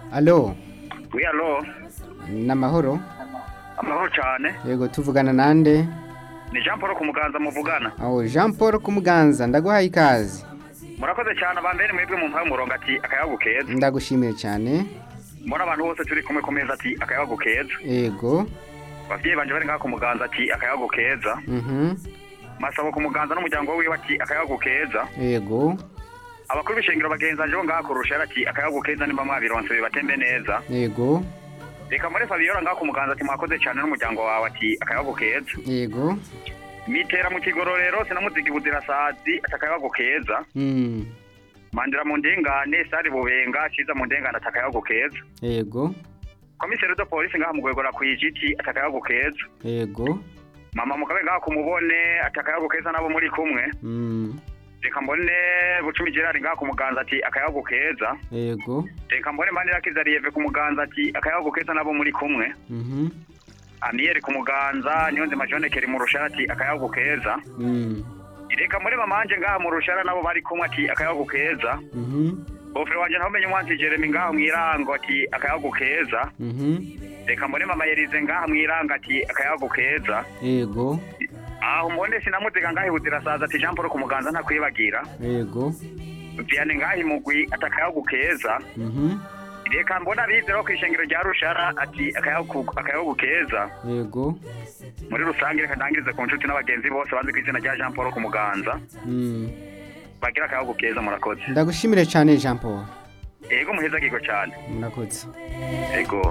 alo Oui, alo. n'amahoro Amahoro cyane. yego tuvugana nande Ni Jean Paul Kumuganza muvugana. aho jean paul kumuganza ndaguhaye ikaze Murakoze cyane abambere mwebwe mu mpaye umurongo ati akayago keza. ndagushimiye cyane Mbona abantu bose turi kumwe ku meza ati akayago keza. yego Abavyeyi banje bari ngaha ku muganza ati akayago keza. mhm Masabo ku muganza n'umuryango wiwe ati akayago keza. yego Abakuru b'ishengero bagenzanje bo ngaha kurusha ati akayago keza nimba mwabironse bibatembe neza. yego Reka muri Fabiola ngaha ku muganza ati mwakoze cyane n'umuryango wawe ati akayago keza. yego Mitera mu kigororero sinamuzigi buzirasazi ati akayago keza. mm. Mandira mu ndengane sari bubenga ciza mu ndengane ati akayago keza. yego komiseri de polisi ngaha mugwegora kwijiti atakayago keza yego mama mukabe ngaha kumubone atakayago keza nabo muri kumwe mm. reka mbone bucumi gerard ngaha kumuganza ati akayago keza yego reka mbone manira kizariyeve kumuganza ati akayago keza nabo muri kumwe mhm amiyeri kumuganza niyo nzima jonekeri mu rushara ati akayago keza mm. reka mbone mamanje ngaha mu rushara nabo bari kumwe ati akayago keza mhm bofere wanje ntamenye umwanzi jeremy ngaha mwirango ati akayago keza mhm reka mbone mama yerize ngaha mwirango ati akayago keza yego aho mbone sinamuziga ngaho ibuzirasaza ati jean paul kumuganza ntakwibagira yego viane ngaho imugwi ati akayago keza mhm reka mbona bizeraho ku ishengero rya rushara ati akayago akayago keza yego muri rusange reka ndangirize ku nshuti n'abagenzi bose bazi ku izina rya jean paul kumuganza mm. bagira akayago keza murakoze ndagushimire cyane jean paul ego muhezagirwa cyane murakoze ego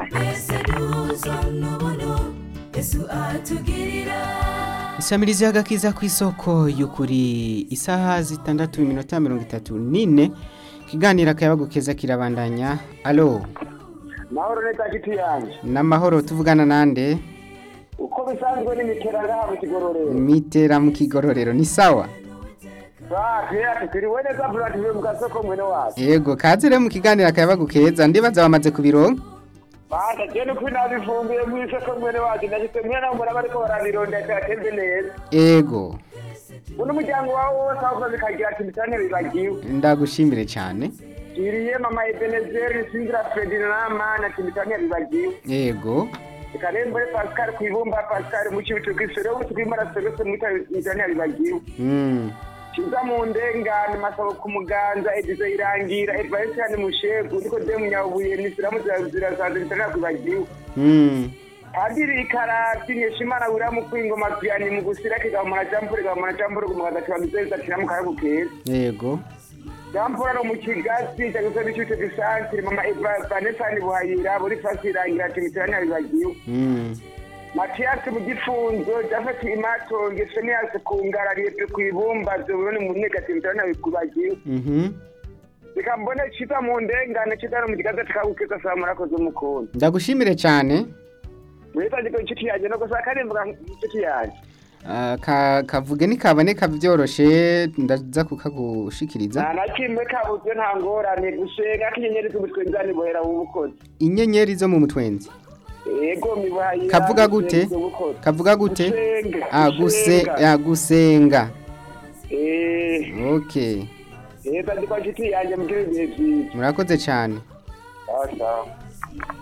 isamirizi y'agakiza ku isoko y'ukuri isaha zitandatu iminota mirongo itatu n'ine ikiganiro akayabagu keza kirabandanya alo mahoro neza giti yanjye n'amahoro tuvugana nande uko bisanzwe n'imitera ngaha mu kigororero mitera mu kigororero ni sawa bake ati turiwe neza buratiwe mu gasoko mwene wacu yego kaze rero mu kiganiro akayabagu keza ndibaza bamaze kubironka banda je nuko nabifumbiye mu isoko mwene wacu ndashitse mwe nawe muraba ariko barabironda cyatembe neza yego uno muryango wawe wose aho bikagira ati bitane bibagiwe ndagushimire cyane iriye mama ebenezeri sinzira ferdinand mana ati bitane bibagiwe yego ikarembere pascal kwibumba pascal mu kibitu kisere ubu twimara service mu bitane bibagiwe mm. kiza mu ndengane masabo ku muganza edizo irangira edvaisiani mushegu niko de munyabuye nisiramu zirasanze bitana kwibagiwe mm. padiri ikarati nyeshimana wira mu kwingoma piyani mu gusira kigamona jampure gamona jampure ku muganza kibamizeza ati namukaragu keza yego jampure no mu kigasi cyaguse bicute gisantre mama eva vanesani buhayira buri fasi irangira ati mitirani abibagiwe mm. matiyasi mu gifunzo jafeti imatonge seniyasi ku ngara riyepfe ku ibumba zoburoni mu negati mitirani abibagiwe mhm reka mbone ciza mu ndengane ciza no mu kigaza tukagukeza saa murakoze mukunda ndagushimire cyane mwitagiko inshuti yanjye no gusa karimbuga inshuti yanjye Ah, ka kavuge nikaboneka byoroshe ndaza kukagushikiriza nta na kimwe kabuze nta ngorane gusenga k'inyenyeri z'ubutwenzani buhera mu bukozi inyenyeri zo mu mutwenzi ego mibuhayira kavuga gute kavuga gute ah guse ah gusenga eh okay eh tagiko inshuti yanjye mugire ibihe byiza murakoze cyane sawa sawa